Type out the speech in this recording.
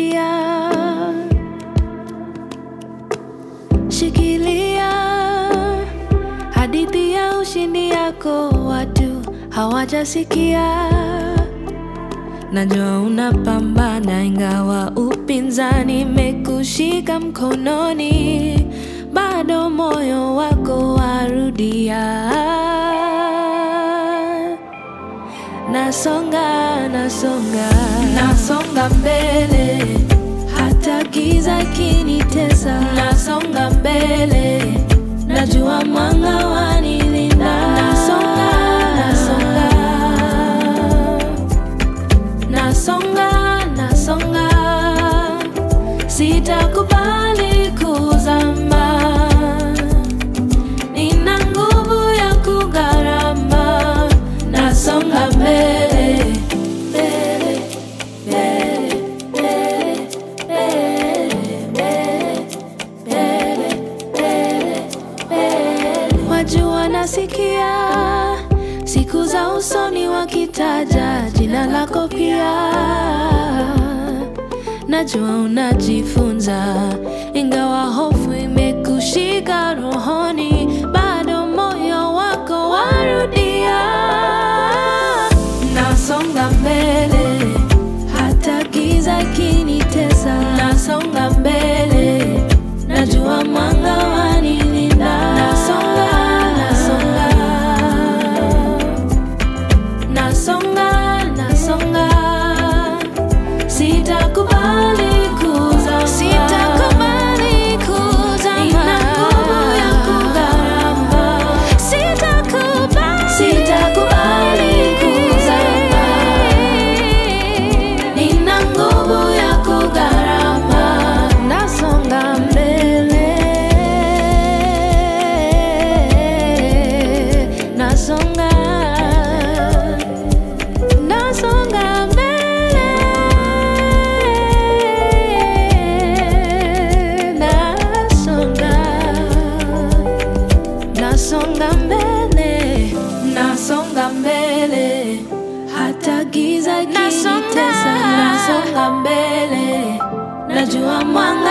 sikia, shikilia hadithi ya ushindi yako, watu hawajasikia. Najua unapambana ingawa upinzani mekushika mkononi, bado moyo wako warudia. Nasonga, nasonga, nasonga mbele, hata giza kinitesa. Nasonga mbele, najua mwanga wanilinda. Nasonga, nasonga, nasonga, nasonga, sitakubali kuzama. Nina nguvu ya kugharama, nasonga mbele, mbele, mbele, mbele, mbele, mbele, mbele, mbele. Wajua nasikia siku za usoni wakitaja jina lako pia najua unajifunza, ingawa hofu imekushika rohoni, bado moyo wako warudia. Nasonga mbele, hata giza kinitesa. Nasonga mbele, najua mwanga wanilinda. Nasonga, nasonga, nasonga, nasonga Sitakubali kuzama, sitakubali kuzama. Nina nguvu ya kugharama, sitakubali, sitakubali kuzama. Nina nguvu ya kugharama, nasonga mbele, nasonga, nasonga mbele, nasonga, nasonga mbele, nasonga mbele, hata giza kinitesa, nasonga mbele, najua mwanga